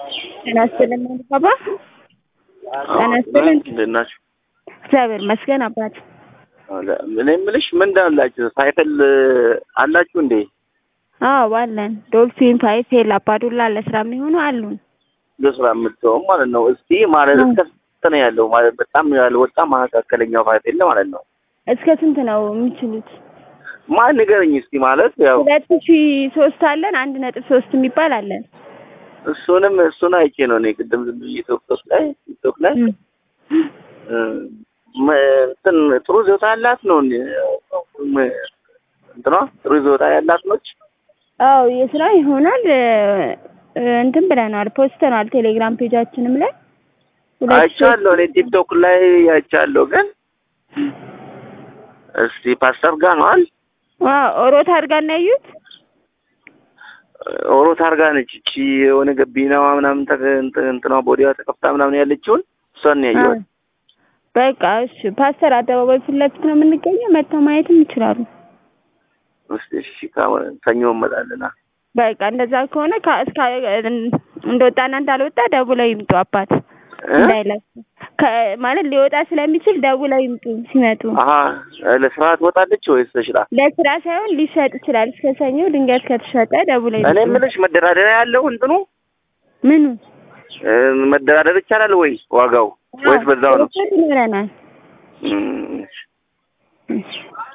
ጤና ይስጥልኝ ባባ። ጤና ይስጥልኝ። እንዴት ናችሁ? እግዚአብሔር ይመስገን አባት። እኔ የምልሽ ምንድን አላችሁ? ሳይክል አላችሁ እንዴ? አዎ አለን። ዶልፊን፣ ፋይፌል፣ አባዱላ ለስራ የሚሆኑ አሉን። ለስራ የምትሆን ማለት ነው። እስቲ ማለት እስከ ስንት ነው ያለው? ማለት በጣም ያልወጣ መካከለኛው ፋይፌል ማለት ነው። እስከ ስንት ነው የሚችሉት? ማን ንገረኝ እስቲ። ማለት ያው ሁለት ሺ ሶስት አለን። አንድ ነጥብ ሶስት የሚባል አለን። እሱንም እሱን አይቼ ነው እኔ ቅድም ዝም ብዬ ቲክቶክ ላይ ቲክቶክ ላይ እንትን ጥሩ ይዞታ ያላት ነው እንትኗ ጥሩ ይዞታ ያላት ነች። አዎ የስራ ይሆናል እንትን ብለናል፣ ፖስተናል ቴሌግራም ፔጃችንም ላይ አይቻለሁ። እኔ ቲክቶክ ላይ አይቻለሁ። ግን እስቲ ፓስተር ጋር ነው አይደል? አዎ ኦሮት አድርጋ እና ያዩት ኦሮት አድርጋ ነች። እቺ የሆነ ገቢናዋ ምናምን እንትኗ ቦዲዋ ተከፍታ ምናምን ያለችውን እሷን ነው ያየሁት። በቃ እሺ፣ ፓስተር አደባባይ ፊት ለፊት ነው የምንገኘው። መጥተው ማየትም ይችላሉ። እስቲ እሺ፣ ሰኞ እንመጣለን። በቃ እንደዛ ከሆነ እስከ እንደወጣና እንዳልወጣ ደውለው ይምጡ አባት እንዳይለፉ ማለት ሊወጣ ስለሚችል ደውለው ይምጡ ሲመጡ። አሀ ለስራ ትወጣለች ወይስ ተሽላ? ለስራ ሳይሆን ሊሸጥ ይችላል። እስከ ሰኞ ድንገት ከተሸጠ ደውለው ይምጡ። እኔ የምልሽ መደራደሪያ ያለው እንትኑ ምኑ መደራደር ይቻላል ወይ ዋጋው ወይስ በዛው ነው? ይኖረናል። እም፣ እሺ